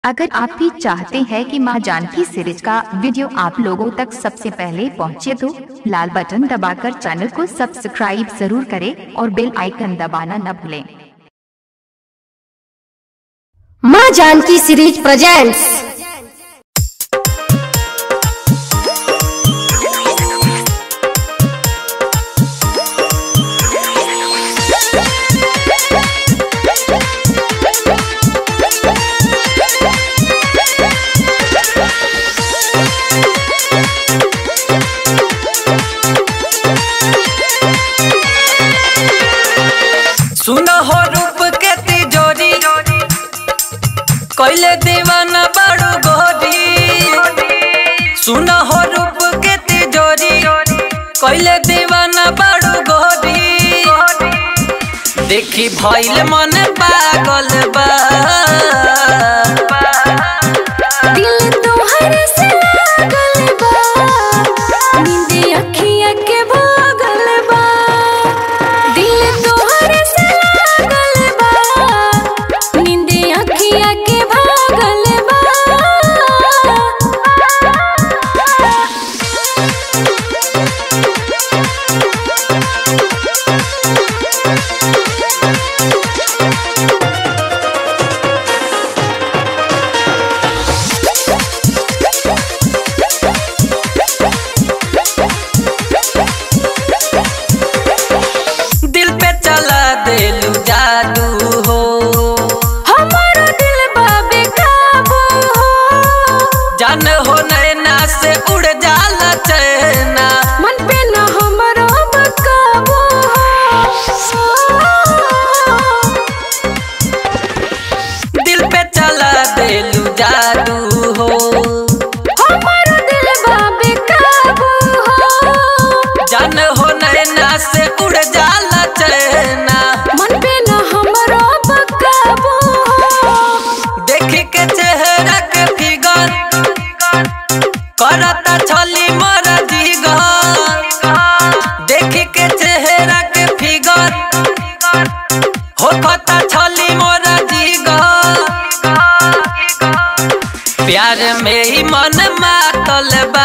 अगर आप भी चाहते हैं कि मां जानकी सीरीज का वीडियो आप लोगों तक सबसे पहले पहुंचे तो लाल बटन दबाकर चैनल को सब्सक्राइब जरूर करें और बेल आइकन दबाना न भूलें माँ जानकी सीरीज प्रेजेंट्स सुनो हो रूप के तिजोरी कैले दीवाना बड़ू गोरी सुनो हो रूप के तिजोरी कैले दीवाना बड़ू गोरी देखी भइल मन पागल बा दिल तोहरे से लागल बा नींदे अखिया के भागल बा दिल तोहरे से लागल बा नींदे अखिया के भागल बा दिल पे चला देलू जादू हो हमारा दिल बा बेकाबू हो जान हो नैना से उड़ जाला चैना मन पे न हमरो बकाबू हो दिल पे चला देलू जादू हो हमारा दिल बा बेकाबू हो जान हो नैना से उड़ जाला चैना मन पे न हमरो बकाबू हो देख के चेहरा के फिगर करता छली मर जीगर देख के चेहरा के फिगर होता छली मोर जीगर प्यार में ही मन मातल बा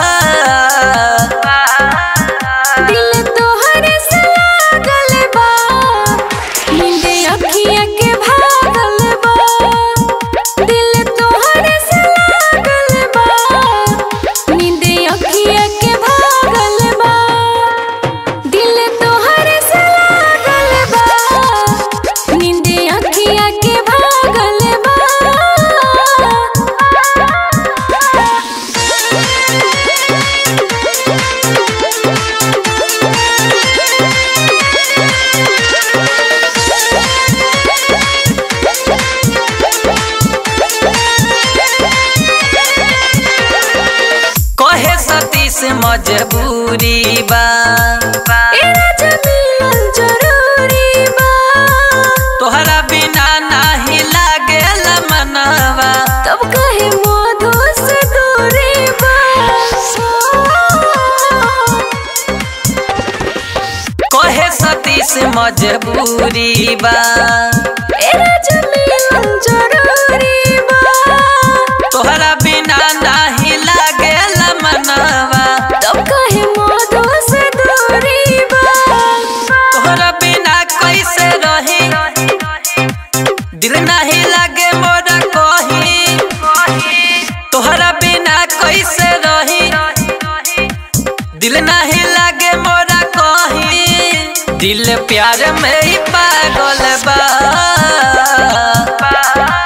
दिल तोहरे से लागल बा नींदे अखिया के भागल बा दिल तोहरे से लागल बा नींदे अखिया के भागल बा दिल तोहरे से लागल बा नींदे अखिया के भागल बा कहे सतीश मजबूरी बा एरा जमीन जरूरी बा तोहरा बिना नाही लागेल मनवा तब कहे मधु से दूरी बा कहे सतीश मजबूरी बा एरा जमीन जरूरी बा तोहरा बिना नाही लागेल मनवा तब कहे मधु से दूरी बा तोहरा बिना कैसे रही दिल नहीं लागे मोरा कही तोहरा बिना कैसे रही दिल नहीं लागे मोरा कही दिल प्यार में ही पागल बा